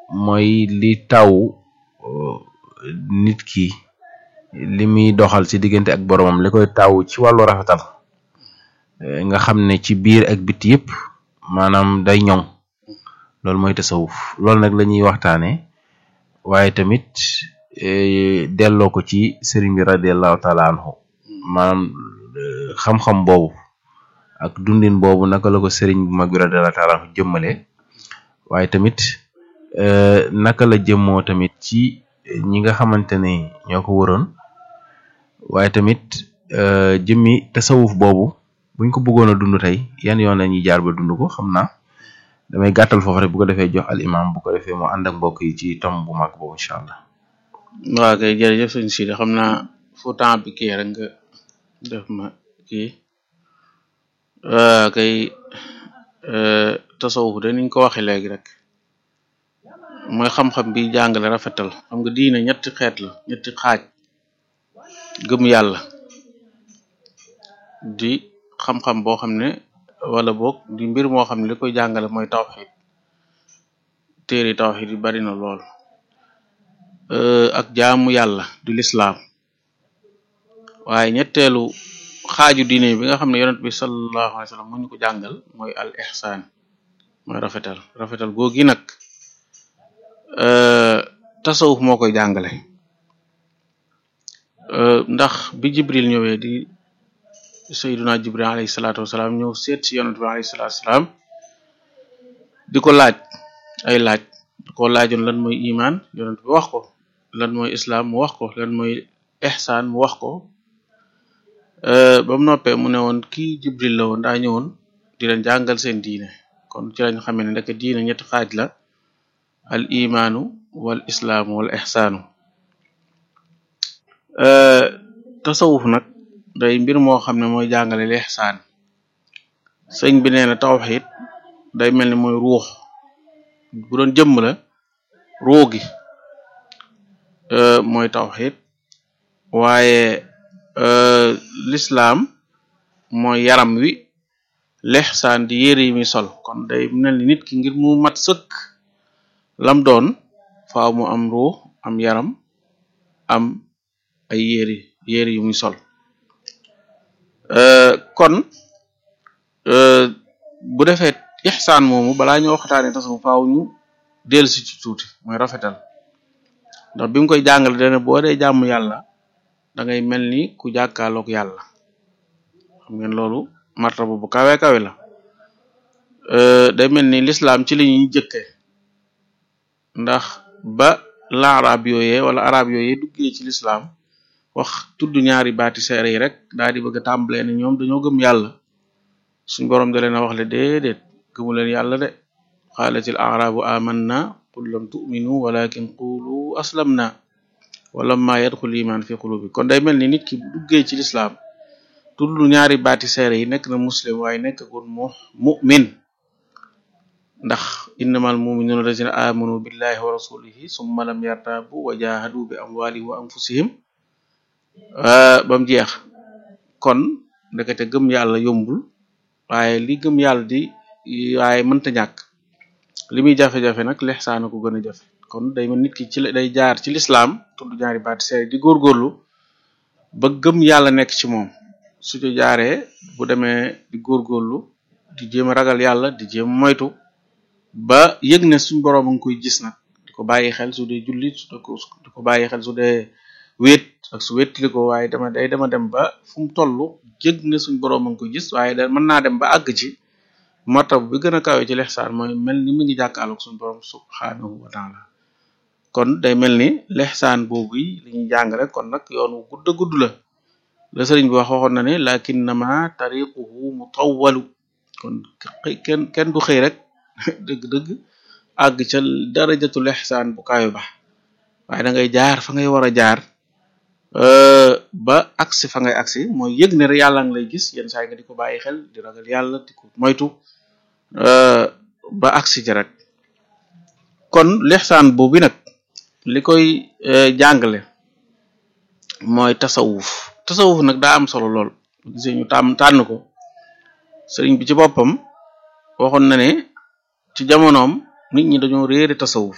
mooy li taw nit ki li muy doxal ci diggante ak boromam li koy taw ci wàllu rafetal nga xam ne ci biir ak biti yëpp maanaam day ñoŋ loolu mooy tasawuf loolu nag la ñuy waxtaane waaye tamit delloo ko ci sëriñ bi radiallahu taala anhu maanaam xam-xam boobu ak dundin boobu naka la ko sëriñ bu mag bi radiallahu taala anhu jëmmale waaye tamit naka la jëmmoo tamit ci ñi nga xamante ne ñoo ko waroon waaye tamit jëmmi tasawuf boobu buñ ko bëggoon a dund tey yan yoon lañuy jaar ba dund ko xam naa damay gàttal foofu rek bu ko defee jox al imam bu ko defee moo ànd ak mbokk yi ci tom bu mag boobu incha allah waaw kay jërëjëf sëñ Sidi xam naa fu temps bi kii rek nga def ma kii waa kay tasawuf de niñ ko waxe léegi rek mooy xam-xam bi jàngale rafetal xam nga diine ñetti xeet la ñetti xaaj gëm yàlla di xam-xam boo xam ne wala boog di mbir moo xam ne li koy jàngale mooy tawxid téeri tawxid yi bari na lool ak jaamu yàlla di lislaam waaye ñetteelu xaaju diine bi nga xam ne yonent bi sallallahu alayhi wa sallam mu ñu ko jàngal mooy al ihsaan mooy rafetal rafetal googi nag tasawuf moo koy jàngale ndax bi jibril ñëwee di sayyiduna jibril alayhi salaatu wasalaam ñëw seet si yonent bi alayhi salaatu wasalaam di ko laaj ay laaj di ko laajoon lan mooy iman yonent bi wax ko lan mooy islam mu wax ko lan mooy ihsaan mu wax ko ba mu noppee mu ne woon kii jibril la woon daa ñëwoon di leen jàngal seen diine kon ci lañ xamee ne ndeke diine ñetti xaaj la al imaanu wal islaamu wal ihsaanu tasawuf nag day mbir moo xam ne mooy jàngale l ihsaan sëñ bi nee na tawxid day mel ni mooy ruux bu doon jëmm la ruux gi mooy tawxid waaye lislaam mooy yaram wi lexsaan di yére yi muy sol kon day mel ni nit ki ngir mu mat sëkk lam doon faaw mu am ruux am yaram am ay yére yére yu muy sol kon bu defee ixsaan moomu balaa ñoo waxtaane tasawuf faaw ñu dellu si ci tuuti mooy rafetal ndax bi mu koy jàngale dana boo dee jàmm yàlla da ngay mel ni ku jàkkaarloog yàlla xam ngeen loolu martaba bu kawe kawe la day mel ni lislaam ci la ñuy jëkke ndax ba la arab yooyee wala arab yooyee duggee ci lislaam wax tudd ñaari baati seere yi rek daal di bëgg a tàmbalee ne ñoom dañoo gëm yàlla suñ boroom da leen a wax le déedéet gëmu leen yàlla de xaalatil arabu amanna qul lam tu'minu walakin qulu aslamna walamma yadxul iman fi qulubi kon day mel ni nit ki bu duggee ci lislaam tudd ñaari baati seere yi nekk na muslim waaye nekk gun mu mu'min ndax innamal mu'minuna allazina amanu billahi wa rasulihi summa lam yartabu wa jahadu bi amwalihim wa anfusihim bam jeex kon ndekete gëm yàlla yombul waaye li gëm yàlla di waaye mënta ñàkk li muy jafe-jafe nag lexsaana ko gën a jafe kon day mel nit ki ci day jaar ci lislaam tudd ñaari baati seere di góorgóorlu ba gëm yàlla nekk ci moom su ci jaaree bu demee di góorgóorlu di jéem a ragal yàlla di jéem moytu ba yëg ne suñ boroom a ngi koy gis nag di ko bàyyi xel su dee jullit su di ko bàyyi xel su dee wéet ak su wéetli ko waaye dama day dama dem ba fu mu toll yëg ne suñ boroom a ngi koy gis waaye da mën naa dem ba àgg ci martab bi gën a kawe ci lexsaan mooy mel ni mu ngi jàkkaarloog suñ boroom subhanahu wa taala kon day mel ni lexsaan boobu yi li ñuy jàng rek kon nag yoon wu gudd a gudd la la sëriñ bi wax waxoon na ne lakinnama tariquhu mutawwalu kon kenn kenn du xëy rek dëgg-dëgg àgg ca darajatul ihsaan bu kaayo ba waaye da ngay jaar fa ngay war a jaar ba agsi fa ngay agsi mooy yëg ne yàlla ngi lay gis yenn saa yi nga di ko bàyyi xel di ragal yàlla di ko moytu ba agsi ci rek kon lixsaan boobu nag li koy jàngale mooy tasawuf tasawuf nag daa am solo lool gisee ñu tàmm tànn ko sëriñ bi ci boppam waxoon na ne ci jamonoom nit ñi dañoo réere tasawuf